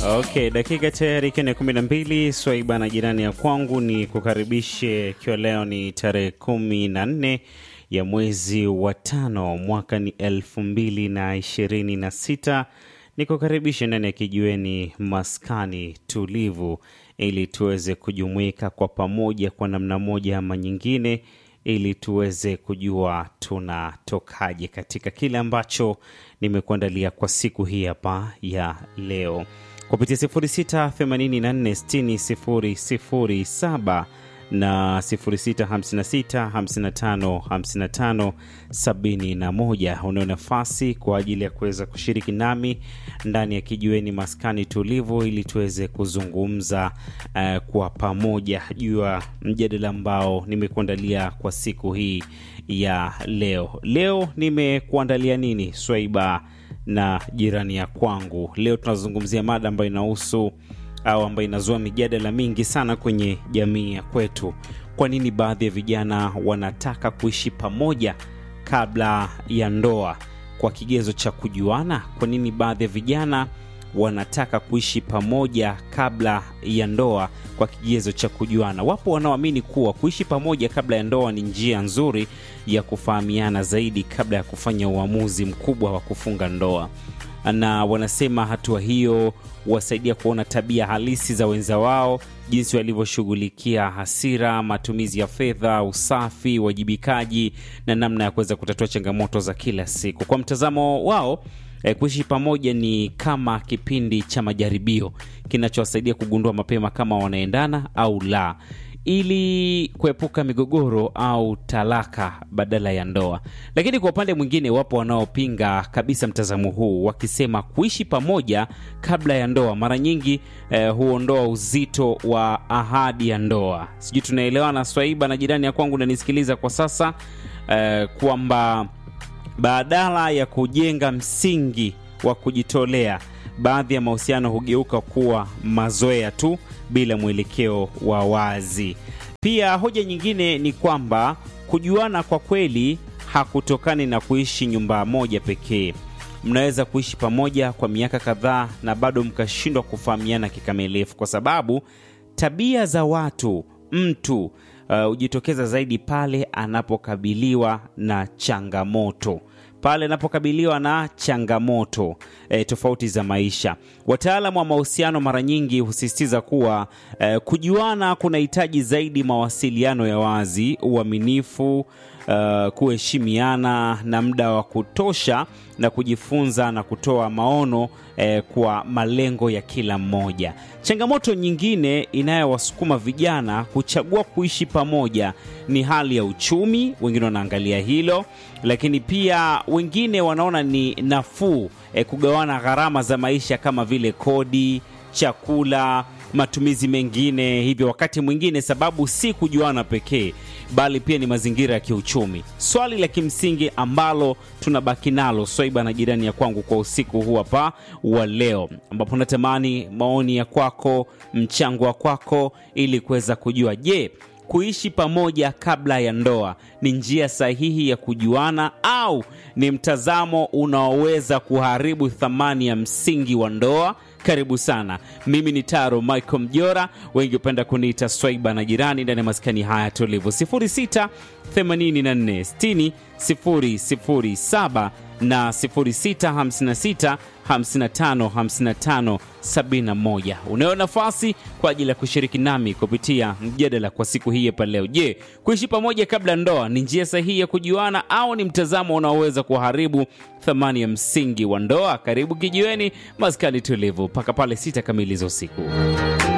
Okay, dakika tayari ikiwa ni kumi na mbili. Swaiba na jirani ya kwangu ni kukaribishe, ikiwa leo ni tarehe kumi na nne ya mwezi wa tano mwaka ni elfu mbili na ishirini na sita ni kukaribishe ndani ya kijiweni maskani tulivu, ili tuweze kujumuika kwa pamoja kwa namna moja ama nyingine, ili tuweze kujua tunatokaje katika kile ambacho nimekuandalia kwa siku hii hapa ya leo kupitia 06846007 na 0656555571. Unao nafasi kwa ajili ya kuweza kushiriki nami ndani ya kijiweni maskani tulivu, ili tuweze kuzungumza uh, kwa pamoja juu ya mjadala ambao nimekuandalia kwa siku hii ya leo. Leo nimekuandalia nini, Swaiba na jirani ya kwangu? Leo tunazungumzia mada ambayo inahusu au ambayo inazua mijadala mingi sana kwenye jamii ya kwetu. Kwa nini baadhi ya vijana wanataka kuishi pamoja kabla ya ndoa kwa kigezo cha kujuana? Kwa nini baadhi ya vijana wanataka kuishi pamoja kabla ya ndoa kwa kigezo cha kujuana? Wapo wanaoamini kuwa kuishi pamoja kabla ya ndoa ni njia nzuri ya kufahamiana zaidi kabla ya kufanya uamuzi mkubwa wa kufunga ndoa na wanasema hatua hiyo wasaidia kuona tabia halisi za wenza wao, jinsi walivyoshughulikia hasira, matumizi ya fedha, usafi, uwajibikaji na namna ya kuweza kutatua changamoto za kila siku. Kwa mtazamo wao eh, kuishi pamoja ni kama kipindi cha majaribio kinachowasaidia kugundua mapema kama wanaendana au la ili kuepuka migogoro au talaka badala ya ndoa. Lakini kwa upande mwingine, wapo wanaopinga kabisa mtazamo huu, wakisema kuishi pamoja kabla ya ndoa mara nyingi eh, huondoa uzito wa ahadi ya ndoa. Sijui tunaelewana, Swaiba na jirani ya kwangu nanisikiliza kwa sasa eh, kwamba badala ya kujenga msingi wa kujitolea baadhi ya mahusiano hugeuka kuwa mazoea tu bila mwelekeo wa wazi. Pia hoja nyingine ni kwamba kujuana kwa kweli hakutokani na kuishi nyumba moja pekee. Mnaweza kuishi pamoja kwa miaka kadhaa na bado mkashindwa kufahamiana kikamilifu, kwa sababu tabia za watu mtu hujitokeza uh, zaidi pale anapokabiliwa na changamoto pale anapokabiliwa na changamoto e, tofauti za maisha. Wataalamu wa mahusiano mara nyingi husisitiza kuwa e, kujuana kunahitaji zaidi mawasiliano ya wazi, uaminifu, uh, kuheshimiana na muda wa kutosha na kujifunza na kutoa maono eh, kwa malengo ya kila mmoja. Changamoto nyingine inayowasukuma vijana kuchagua kuishi pamoja ni hali ya uchumi. Wengine wanaangalia hilo, lakini pia wengine wanaona ni nafuu eh, kugawana gharama za maisha kama vile kodi, chakula matumizi mengine. Hivyo wakati mwingine sababu si kujuana pekee, bali pia ni mazingira ya kiuchumi. Swali la kimsingi ambalo tunabaki nalo Swaiba na jirani ya kwangu kwa usiku huu hapa wa leo, ambapo natamani maoni ya kwako, mchango wa kwako, ili kuweza kujua, je, kuishi pamoja kabla ya ndoa ni njia sahihi ya kujuana au ni mtazamo unaoweza kuharibu thamani ya msingi wa ndoa? Karibu sana. Mimi ni Taro Michael Mjora, wengi hupenda kuniita Swaiba na jirani, ndani ya maskani haya tulivu 06 84 60 007 na 0656 55 55 71. Unayo nafasi kwa ajili ya kushiriki nami kupitia mjadala kwa siku hii hapa leo. Je, kuishi pamoja kabla ndoa ni njia sahihi ya kujuana au ni mtazamo unaoweza kuharibu thamani ya msingi wa ndoa? Karibu kijiweni maskani tulivu mpaka pale sita kamili za usiku.